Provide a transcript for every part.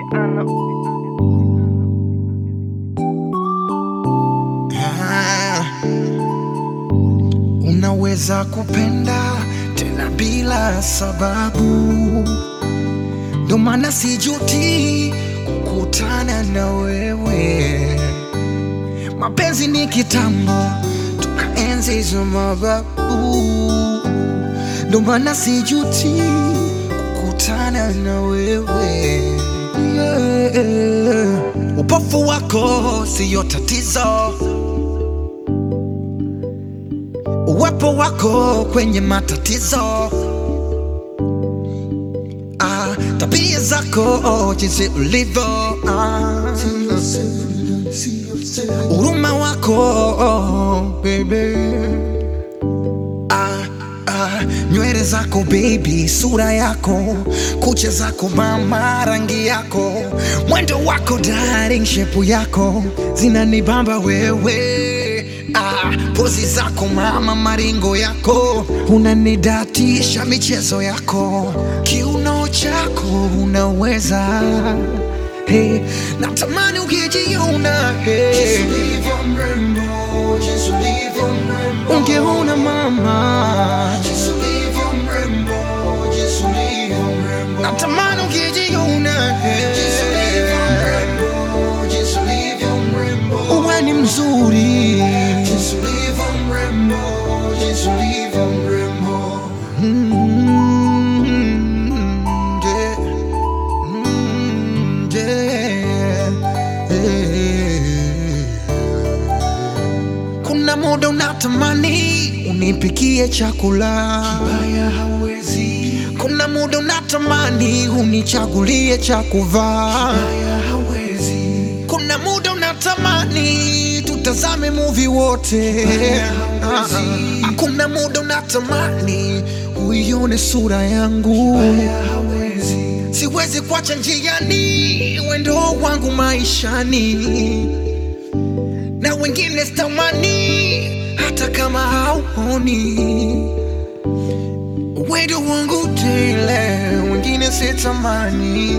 Ah, unaweza kupenda tena bila sababu, ndo maana sijuti kukutana na wewe. Mapenzi ni kitambo, tukaenzi hizo mababu, ndo maana sijuti kukutana na wewe yeah. Upofu wako siyo tatizo, uwepo wako kwenye matatizo. Ah, tabia zako jinsi ulivyo, ah, huruma wako baby ah, ah, nywele zako baby, sura yako, kucha zako mama, rangi yako, mwendo wako darling, shepu yako zinanibamba wewe ah, pozi zako mama, maringo yako unanidatisha, michezo yako, kiuno chako unaweza hey, natamani ukijiona hey. Ungeona mama, natamani ukijiona uwe ni mzuri Mm, yeah. Mm, yeah. Yeah. Kuna muda unatamani unipikie chakula kibaya, hawezi. Kuna muda unatamani unichagulie cha kuvaa kibaya, hawezi. Kuna muda unatamani tutazame movie wote Ah, ah. Kuna muda unatamani uione sura yangu siwezi kuacha njiani wendo wangu maishani na wengine sitamani hata kama hauoni wendo wangu tele, wengine sitamani.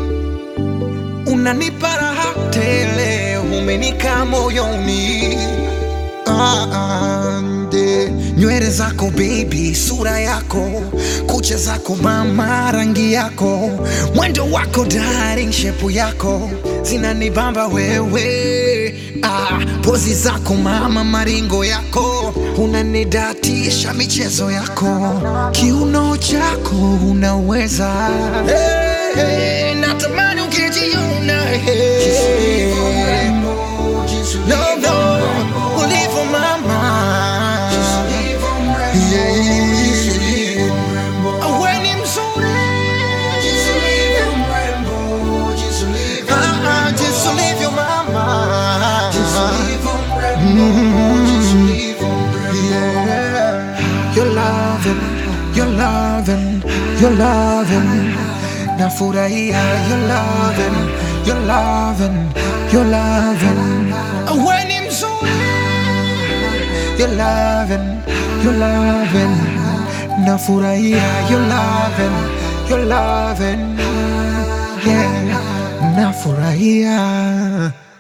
Unanipa raha tele, umenika moyoni. Ah, ah, nde. Nywele zako baby, sura yako, kucha zako mama, rangi yako, mwendo wako darling, shepu yako zinanibamba wewe. Ah, pozi zako mama, maringo yako unanidatisha, michezo yako, kiuno chako unaweza hey, hey, natamani ukijiona hey. No, no, ulivyo mama Yeah, we ni mzuri Ah, ah, jinsi ulivyo mama Yeah. You're loving, you're loving, you're loving. Nafurahia, you're loving, you're loving, you're loving. We ni mzuri You're loving, you're loving. Nafurahia, you're loving, you're loving. Yeah, nafurahia.